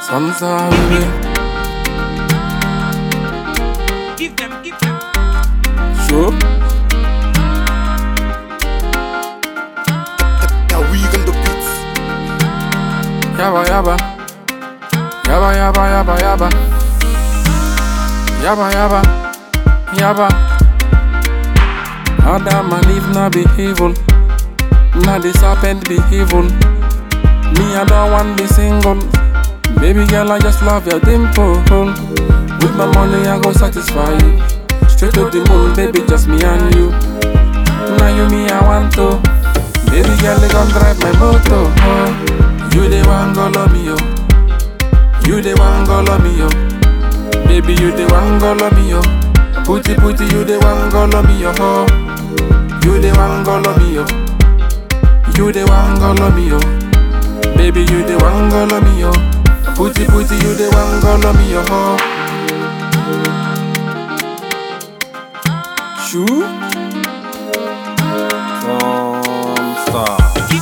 Sansa baby. Give them, give them. Sure. Now we on the beats. Yaba yaba. Yaba yaba yaba yaba. Yaba yaba. Yaba. Adam and Eve na be evil. Na the serpent be evil. Me I don't want be single. Baby girl I just love your dimple. With my money I go satisfy you. Straight to the moon, baby, just me and you. Now you me I want to. Baby girl, they gon' drive my motor. Oh. You the one go love me, yo. You the one go love me, yo. Baby, you the one go love me, yo. Putty putty, you the one go love me, yo. Oh. You the one go love me, yo. You the one go love me, yo. Baby, you the one go love me, yo. Putty putty, you the one go love me, yo. Oh. Shoe. Star.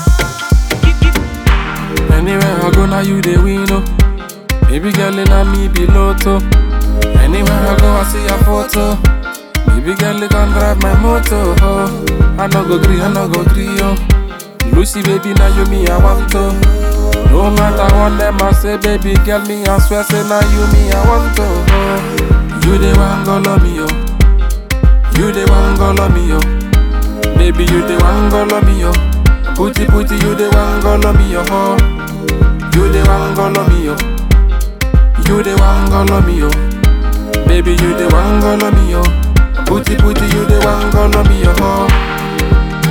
Anywhere I go, now you the win, oh. Baby girl, in me be lotto. Anywhere I go, I see your photo. Baby girl, you can drive my motor. Oh. I no go gree, I no go gree, oh. Lucy, baby, now you me, I want to. No matter what them I say, baby girl, me I swear, say now you me, I want to. Oh. You the one go love me, oh. You the one go love me, yo. Baby, you the one go love me, yo. Putty putty, you the one go love me, yo. Oh. You the one go love me, yo. You the one go love me, yo. Baby, you the one go love me, yo. Putty putty, you the one go love me, yo. Oh.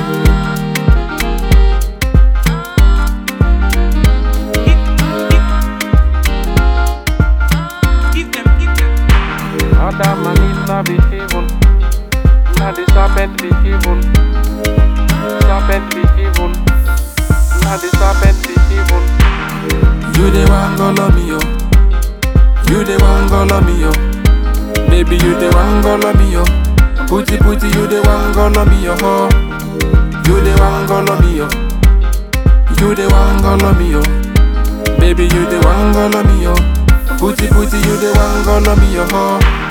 Give them, give them. Adam and Eve na be evil. Na the serpent be evil. Serpent be evil. Na the serpent be evil. You the one go love me, yo. You the one go love me, yo. Baby, you the one go love me, yo. Putty putty, you the one go love me, yo. Oh. You the one go love me, yo. You the one go love me, yo. Baby, you the one go love me, yo. Putty putty, you the one go love me, yo. Oh.